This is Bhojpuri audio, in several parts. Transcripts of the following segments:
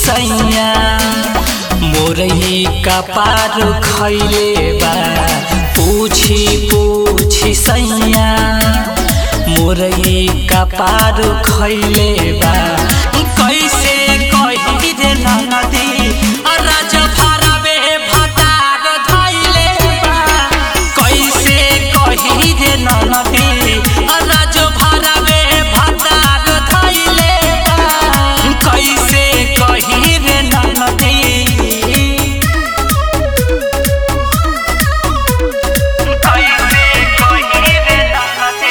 सैया मोरही का पार खैले बा पूछी पूछी सैया मोरही का पार खैले बा कैसे कही रे नदी राज भरावे भतार धैले बा कैसे कही रे नदी राज भरावे भतार धैले बा कैसे कही रे नदी कैसे कही रे नदी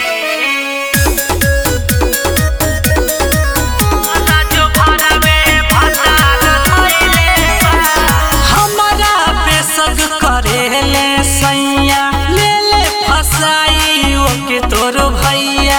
हमरा बेसग करेले सैया ले ले फसाई ओके तोर भैया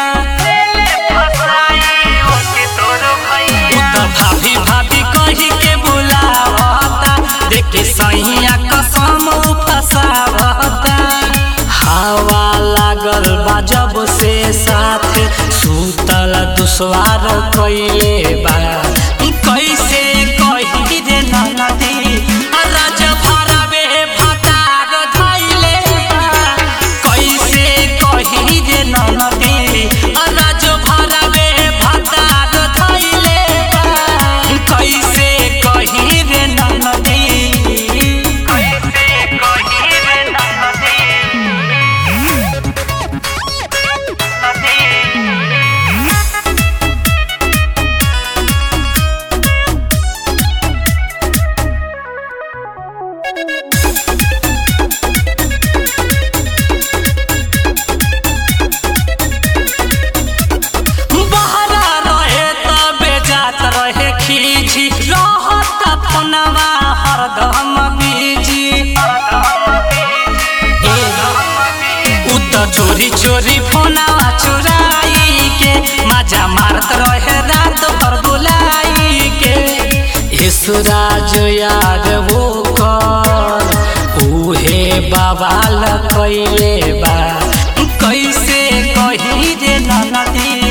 उ त भाभी भाभी कही के बुलावता देखे सैया कसम उ फसावता हवा लागल बा जब से साथ सुतल दुश्वार कैले बा कैसे कही रे नदी राज भरावे भतार धैले बा कैसे कही रे नदी राज भरावे भतार धैले बा कैसे कही रे नदी कैसे कही रे नदी बहरा रहे तबे जात रहे खींची रहत फोनवा हरदम बीजी उ त चोरी चोरी फोनवा चुराई के मजा मारत रहे रात भर बुलाई के ईश्वराज याद वो कर उहे बवाल कैले बा कैसे कही रे नदी